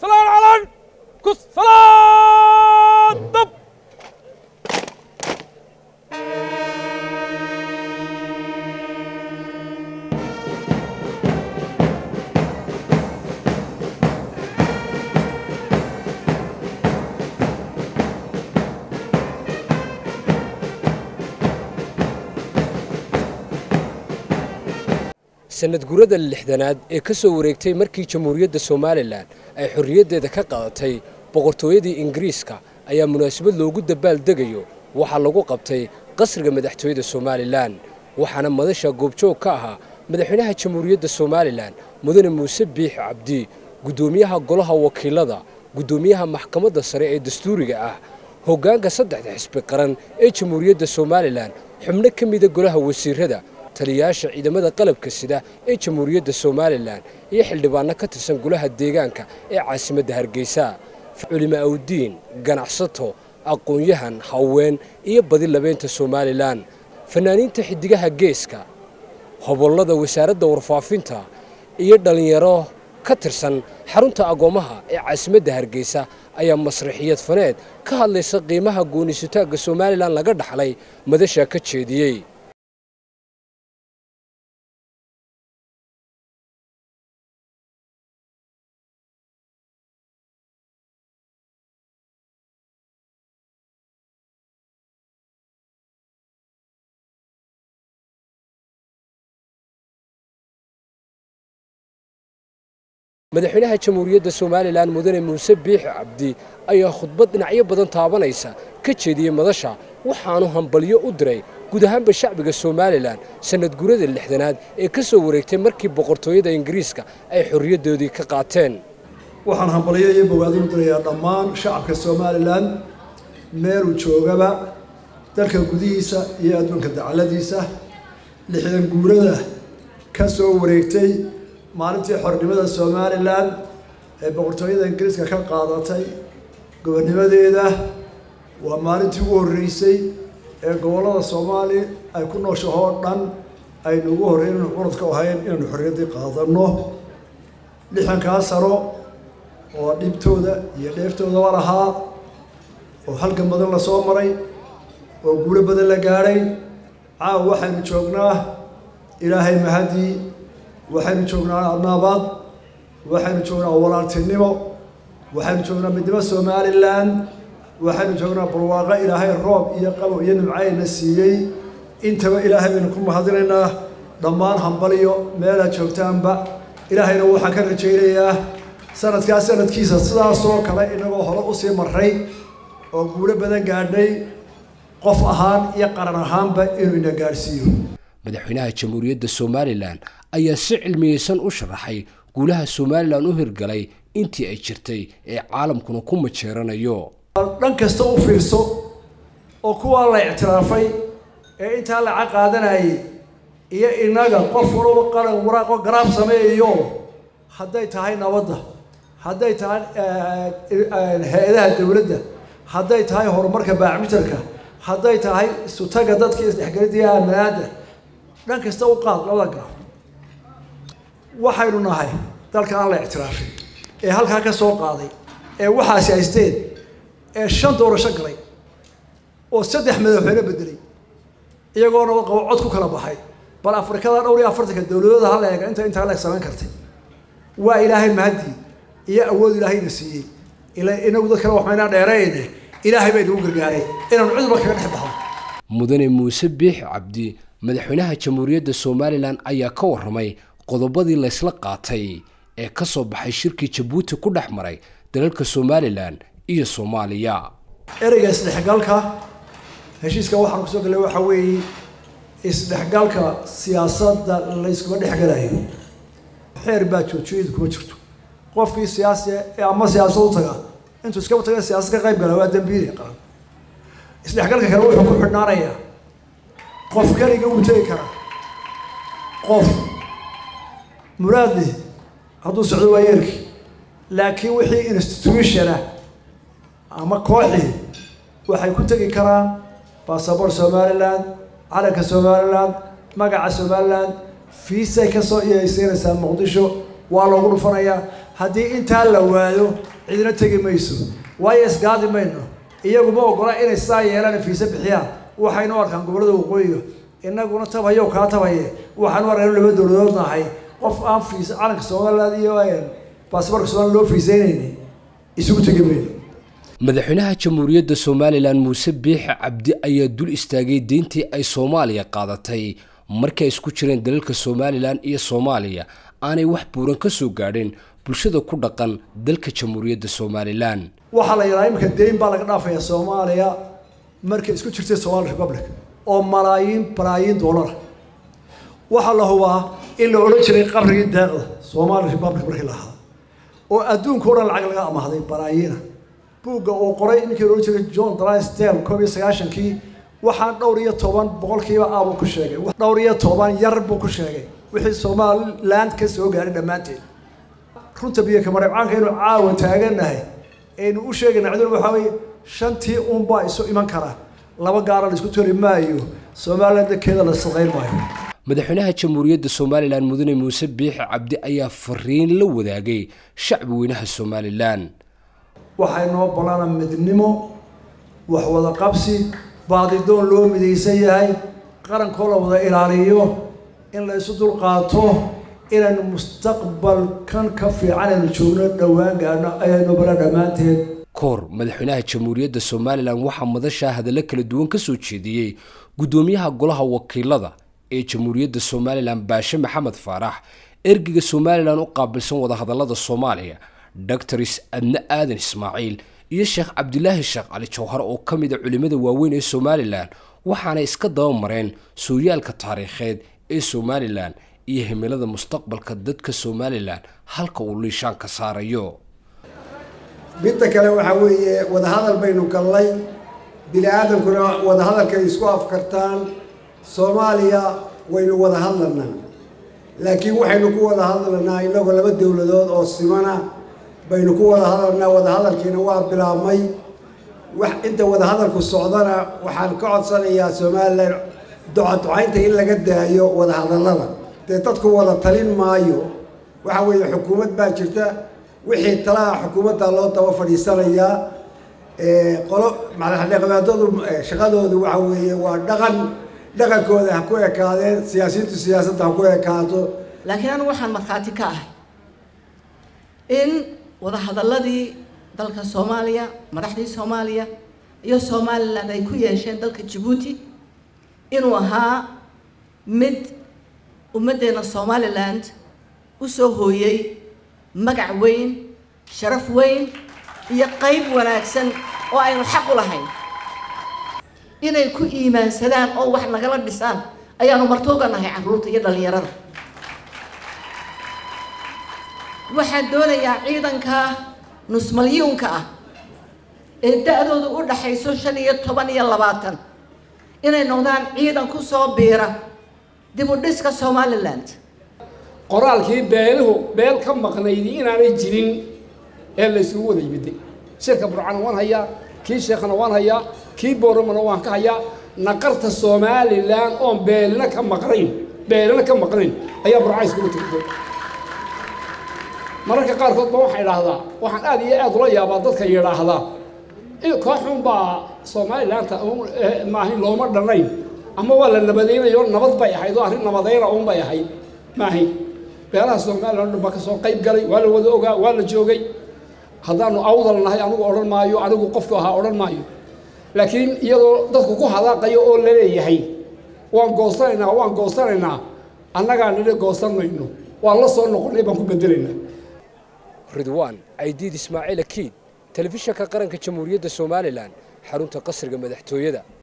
salaan calan kus salaan dab sanad gurada lixdanaad ee ka soo wareegtay markii jamhuuriyadda somalilan ay xorriyaddeeda ka qadatay boqortooyadii ingiriiska ayaa munaasabad loogu dabaaldegayo waxaa lagu qabtay qasriga madaxtooyada somalilan waxaana madasha goobjoog ka ahaa madaxweynaha jamhuuriyadda somalilan mudane muuse biix cabdi guddoomiyaha golaha wakiilada guddoomiyaha maxkamadda sare ee dastuuriga ah hoggaanka saddexda xisbi qaran ee jamhuuriyadda somalilan xubno ka mida golaha wasiirada taliyayaasha ciidamada qalabka sida ee jamhuuriyadda somalilan iyo xildhibaanno ka tirsan golaha deegaanka ee caasimadda hargeysa culimo awdiin ganacsato aqoon-yahan haween iyo badi labeynta somalilan fanaaniinta xiddigaha geeska hobollada wasaaradda warfaafinta iyo dhallinyaro ka tirsan xarunta agoommaha ee caasimadda hargeysa ayaa masraxiyad faneed ka hadlaysa qiimaha goonisutaagga somalilan laga dhaxlay madasha ka jeediyey madaxweynaha jamhuuriyadda somalilan mudane muuse biixi cabdi ayaa khudbad dhinacyo badan taabanaysa ka jeediyey madasha waxaanu hambalyo u diray guud ahaanba shacbiga somalilan sanad gurada lixdanaad ee ka soo wareegtay markii boqortooyada ingiriiska ay xorriyaddoodii ka qaateen waxaan hambalyo iyo bogaadin u dirayaa dhammaan shacabka somalilan meeluu joogaba dalka gudihiisa iyo adduunka dacaladiisa lixdan guurada ka soo wareegtay maalintii xornimada somalilan ee boqortooyada ingiriiska ka qaadatay gobonnimadeeda waa maalintii ugu horreysay ee gobollada soomaali ay ku nooshahoo dhan aynu ugu horreyn inaynu curadka ahayn inaynu xorriyaddii qaadanno lixdankaa sano oo dhibtooda iyo dheeftoodaba lahaa oo halgan badan la soo maray oo guulo badan la gaadhay caawa waxaynu joognaa ilaahay mahadii waxaynu joognaa naabad waxaynu joognaa walaaltinimo waxaynu joognaa midnimo somalilan waxaynu joognaa barwaaqo ilaahay roob iyo qabow iyo nimcayna siiyey intaba ilaahay baynu ku mahadinaynaa dhammaan hambaliyo meelaad joogtaanba ilaahayna waxaan ka rajaynayaa sanadkaa sanadkiisa sidaasoo kale inagoo hore usii maray oo guulo badan gaadhnay qof ahaan iyo qaran ahaanba inuu ina gaadhsiiyo madaxweynaha jamhuuriyadda somalilan ayaa si cilmiyeysan u sharaxay guulaha somalilan u hirgalay intii ay jirtay ee caalamkuna ku majeeranayo dhan kasta u fiirso oo kuwaa la ictiraafay ee intaa laca qaadanayay iyo innaga qof walaba qaran waraaqo garaab sameeyayo hadday tahay nabadda hadday tahay hay-adaha dowladda hadday tahay horumarka baacmitarka hadday tahay sutaga dadka isdhexgelidii aamanaada dhan kasta u qaad labada garaab waxaynu nahay dalka aan la ictiraafin ee halkaa ka soo qaaday ee waxaasi haysteen ee shan doorasho galay oo saddex madaxweyne bedelay iyagoo nabad qabo cod ku kala baxay bal afrikada dhowr iyo afartanka dowladooda ha leega inta intaa leeg samayn kartay waa ilaahay mahadii iyo awood ilaahayna siiyey ila inagu dad kale waxmaynaa dheerayne ilaahay baa inagu gargaaray inaanu cidba kaga dhex baxo mudane muuse biix cabdi madaxweynaha jamhuuriyadda somalilan ayaa ka warramay qodobadii laysla qaatay ee ka soo baxay shirkii jabuuti ku dhex maray dalalka somalilan iyo soomaaliya ereyga isdhexgalka heshiiska waxaan kusoo gallay waxaa weeye isdhexgalka siyaasadda layskuma dhexgalayo xeer baa joojiyadu kuma jirto qofkii siyaasi ama siyaasad u taga intuu iskaba taga siyaasad ka qayb gala waa dambiili qaran isdhexgalka kale wuxuu ku xidhnaanayaa qof keliga uu tegi karaa qof muraadli hadduu socdo waa yeerki laakiin wixii institutiona ama kooxii waxay ku tegi karaan basaboor somalilan calanka somalilan magaca somalilan fiisay kasoo iyaysiinaysaa muqdisho waa loogu dhufanayaa haddii intaa la waayo cidina tegi mayso waayo isgaadi mayno iyaguma ogola inay sidaa yeelaan fiise bixiyaan waxaynu arkaan gobollada waqooyiga inaguna tabhayo kaa tabhaye waxaanu arkaan laba dowladood nahay qof aan fiisa calanka somaliland iyo baasboorka somaliland loo fiiseynayni isugu tegi mayno madaxweynaha jamhuuriyadda somalilan muuse biixi cabdi ayaa dul istaagay deyntii ay soomaaliya qaadatay markii ay isku jireen dalalka somalilan iyo soomaaliya aanay wax buuran ka soo gaadhin bulshada ku dhaqan dalka jamhuuriyadda somalilan waxaa la yidhaha iminka deyn baa laga dhaafayaa soomaaliya markay isku jirtay somali republic oo malaayiin balaayiin doolara waxaa la hubaa in la odhan jiray qabrigii deeqda somali republic markii la ahaa oo adduunka o dhan lacag laga amahday balaayiina buugga uu qoray ninkii la odhan jiray john drysdale koob iyo sagaashankii waxaan dhowr iyo toban boqolkiiba a buu ku sheegay dhowr iyo toban yar buu ku sheegay wixii somaliland ka soo gaaray dhammaanteed runta biyo kamareebcaanka inuu caawa taaganahay aynu u sheegayna ciduna waxaa weeye shantii unbaa isu iman kara laba gaara la isku toli maayo somaliland dankeeda la saqayn maayo madaxweynaha jamhuuriyadda somalilan mudane muuse biixi cabdi ayaa fariin la wadaagay shacbi weynaha somalilan waxay noo ballana midnimo wax wada qabsi baadidoon loo midaysan yahay qarankoo la wada ilaaliyo in la isu dulqaato inaynu mustaqbalkan ka fiican aynu joogno dhowaan gaadhno ayaynu bala dhammaanteed koor madaxweynaha jamhuuriyadda somalilan waxaa madashaa hadallo kala duwan ka soo jeediyey guddoomiyaha golaha wakiilada ee jamhuuriyadda somalilan baashe maxamed faarax ergeyga somalilan u qaabilsan wadahadallada soomaaliya doctors adne aadan ismaaciil iyo sheekh cabdilaahi sheekh cali jawhar oo ka mid a culimmada waaweyn ee somalilan waxaanay iska daba mareen sooyaalka taariikheed ee somalilan iyo himilada mustaqbalka dadka somalilan halka uu liishaanka saarayo midda kale waxaa weeye wadahadal baynu gallay bini aadamkuna wadahadalkay isku afkartaan soomaaliya waynu wada hadlanaa laakiin waxaynu ku wada hadlanaa innagoo laba dowladood oo simana baynu ku wada hadlanaa wadahadalkiina waa bilaabmay wax inta wadahadalku socdana waxaan ka codsanayaa somalilan ducaducaynta in laga daayo wadahadallada dee dadku wada talin maayo waxa weeye xukuumad baa jirta wixii talaha xukuumadda loo daba fadhiisanayaa qolo madaxdhaqameedadu shaqadoodu waxa weeye waa dhaqan dhaqankooda ha ku ekaadeen siyaasiyiintu siyaasadda ha ku ekaato laakiin anigu waxaan markhaati ka ahay in wadahadalladii dalka soomaaliya madaxdii soomaaliya iyo somalilan ay ku yeesheen dalka jabuuti inuu ahaa mid ummaddeena somaliland u soo hooyey magac weyn sharaf weyn iyo qayb wanaagsan oo aynu xaq u lahayn inay ku iimaansadaan oo wax nagala dhisaan ayaanu martooga nahay carruurta iyo dhallinyarada waxaan doonayaa ciidanka nusmalyuunka ah ee da-dooda u dhaxayso shan iyo toban iyo labaatan inay noqdaan ciidan ku soo biira dib u dhiska somaliland qoraalkii beeluhu beel ka maqnaydi inaanay jirin ee la isugu wada yimiday shirka burcana waan hayaa kii sheekhana waan hayaa kii booramana waan ka hayaa naqarta somalilan oon beelina ka maqnayn beelina ka maqnayn ayaa burca iskugu tirtay mararka qaarkood ba waxaa idhaahdaa waxaan aad iyo aad ula yaabaa dadka yidhaahdaa kooxun baa somalilaanta maahin looma dhannayn ama waa la nabadaynayo nabad bay ahayd oo arrin nabadayna uun bay ahayd maahayn beelaha somalilan dhan baa ka soo qayb galay waa la wada ogaa waa la joogay haddaanu awdal nahay anigu odhan maayo anigu qofku ahaa odhan maayo laakiin iyadoo dadku ku hadaaqayo oo la leeyahay waan goosanaynaa waan goosanaynaa annagaa nidhi goosan mayno waan la soo noqonay baan ku bedelaynaa ridwaan caydiid ismaaciil akiid telefishanka qaranka jamhuuriyadda somalilan xarunta qasriga madaxtooyada